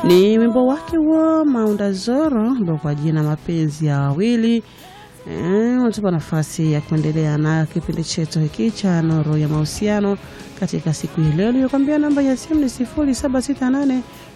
Ni wimbo wake wa Maunda Zoro ambao kwa jina mapenzi ya wawili unatupa e, nafasi ya kuendelea na kipindi chetu hiki cha Nuru ya Mahusiano katika siku hii leo. Nilikwambia namba ya simu ni 0768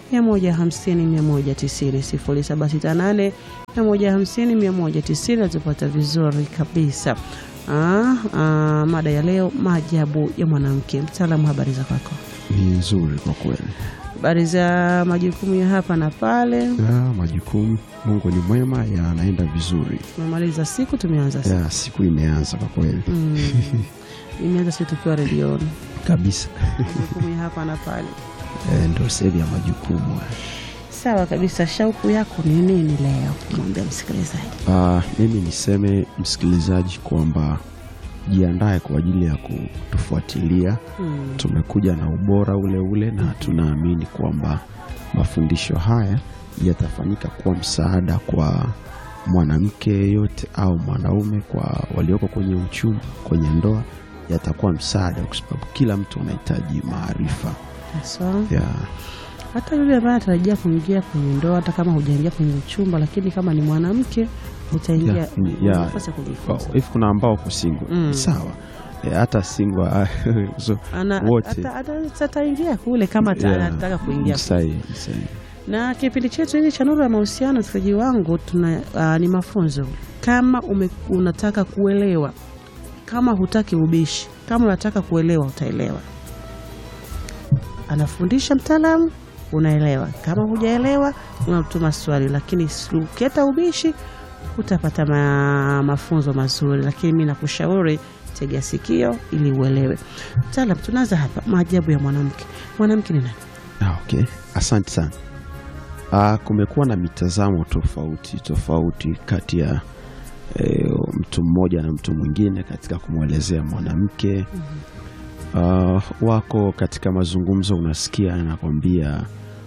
150 190 0768 150 190. Natupata vizuri kabisa. Ah, ah, mada ya leo maajabu ya mwanamke. Mtaalamu, habari za kwako? Ni nzuri kwa kweli. Habari za majukumu ya hapa na pale? Ya, majukumu Mungu ni mwema, yanaenda vizuri. Tumemaliza siku, tumeanza siku. Ya, siku imeanza kwa kweli Mm. Imeanza siku tukiwa redioni, kabisa. majukumu ya hapa na pale. E, ndio sehemu ya majukumu. Sawa kabisa. Shauku yako ni nini leo kumwambia msikilizaji? Ah, mimi niseme msikilizaji kwamba jiandae kwa ajili ya kutufuatilia. Mm. Tumekuja na ubora ule ule na tunaamini kwamba mafundisho haya yatafanyika kuwa msaada kwa mwanamke yeyote au mwanaume, kwa walioko kwenye uchumi, kwenye ndoa, yatakuwa msaada kwa sababu kila mtu anahitaji maarifa Haswa ya hata yule ambaye anatarajia kuingia kwenye ndoa, hata kama hujaingia kwenye uchumba, lakini kama ni mwanamke utaingia, Ya, ni- una ya. nafasi ya kujifunza. hivi. Kuna ambao wako single Mm. sawa, e, hata single so, Ana- wote. ata- ata- ataingia kule kama ata- ya, anataka kuingia ni sahihi, ni sahihi. na kipindi chetu hiki cha Nuru ya Mahusiano, msikilizaji wangu, tuna uh, ni mafunzo. Kama ume, unataka kuelewa, kama hutaki ubishi, kama unataka kuelewa, utaelewa. Anafundisha mtaalamu, unaelewa. Kama hujaelewa, unatuma swali, lakini ukileta ubishi utapata ma, mafunzo mazuri. Lakini mi nakushauri tega sikio ili uelewe. Mtaalam, tunaanza hapa, maajabu ya mwanamke. Mwanamke ni nani? Ah, okay. Asante sana. Ah, kumekuwa na mitazamo tofauti tofauti kati ya eh, mtu mmoja na mtu mwingine katika kumwelezea mwanamke. Ah, wako katika mazungumzo, unasikia anakwambia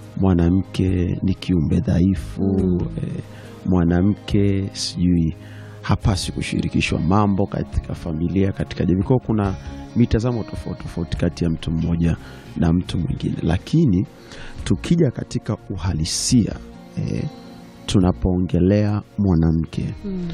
mwanamke ni kiumbe dhaifu eh, mwanamke sijui hapasi kushirikishwa mambo katika familia, katika jamii. Kwa hiyo kuna mitazamo tofauti tofauti kati ya mtu mmoja na mtu mwingine, lakini tukija katika uhalisia eh, tunapoongelea mwanamke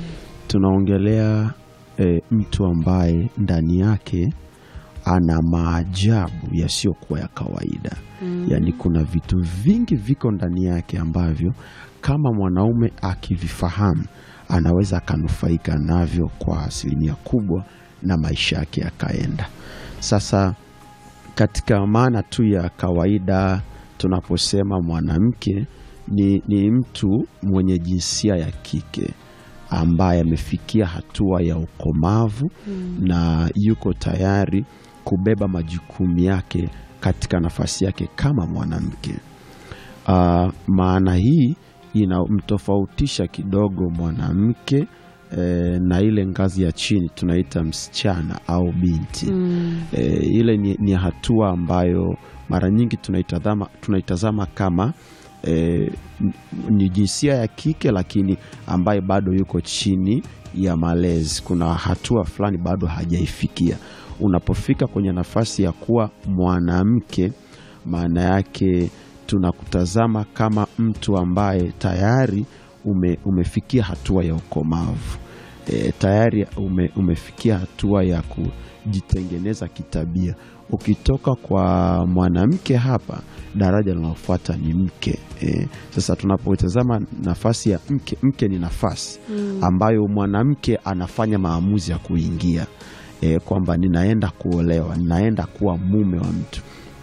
tunaongelea eh, mtu ambaye ndani yake ana maajabu yasiyokuwa ya kawaida yaani kuna vitu vingi viko ndani yake ambavyo kama mwanaume akivifahamu anaweza akanufaika navyo kwa asilimia kubwa na maisha yake yakaenda sasa katika maana tu ya kawaida tunaposema mwanamke ni, ni mtu mwenye jinsia ya kike ambaye amefikia hatua ya ukomavu na yuko tayari kubeba majukumu yake katika nafasi yake kama mwanamke. Ah, maana hii inamtofautisha kidogo mwanamke eh, na ile ngazi ya chini tunaita msichana au binti e, ile ni, ni hatua ambayo mara nyingi tunaitazama, tunaitazama kama e, ni jinsia ya kike lakini ambaye bado yuko chini ya malezi. Kuna hatua fulani bado hajaifikia. Unapofika kwenye nafasi ya kuwa mwanamke, maana yake tunakutazama kama mtu ambaye tayari ume, umefikia hatua ya ukomavu e, tayari ume, umefikia hatua ya kujitengeneza kitabia. Ukitoka kwa mwanamke hapa, daraja linalofuata ni mke e. Sasa tunapotazama nafasi ya mke, mke ni nafasi ambayo mwanamke anafanya maamuzi ya kuingia e, kwamba ninaenda kuolewa, ninaenda kuwa mume wa mtu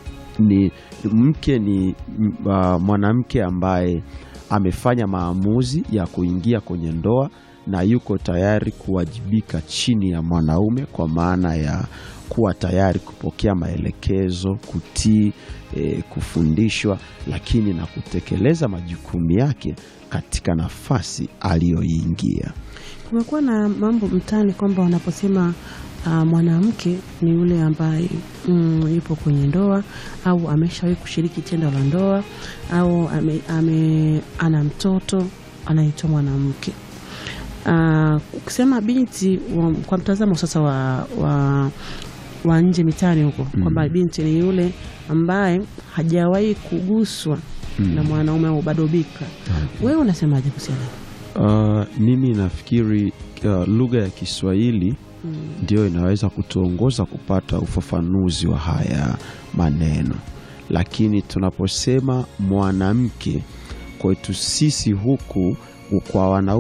ni mke ni m- uh, mwanamke ambaye amefanya maamuzi ya kuingia kwenye ndoa na yuko tayari kuwajibika chini ya mwanaume kwa maana ya kuwa tayari kupokea maelekezo, kutii, eh, kufundishwa, lakini na kutekeleza majukumu yake katika nafasi aliyoingia. Kumekuwa na mambo mtaani kwamba wanaposema uh, mwanamke ni yule ambaye mm, yupo kwenye ndoa au ameshawahi kushiriki tendo la ndoa au ame, ame, ana mtoto anaitwa mwanamke. Uh, ukisema binti wa, kwa mtazamo sasa wa, wa, wa nje mitaani huko kwamba binti ni yule ambaye hajawahi kuguswa Mm. na mwanaume au bado bika. Wewe unasemaje kuhusiana? Uh, mimi nafikiri uh, lugha ya Kiswahili Mm. ndio inaweza kutuongoza kupata ufafanuzi wa haya maneno, lakini tunaposema mwanamke kwetu sisi huku kwa wanaume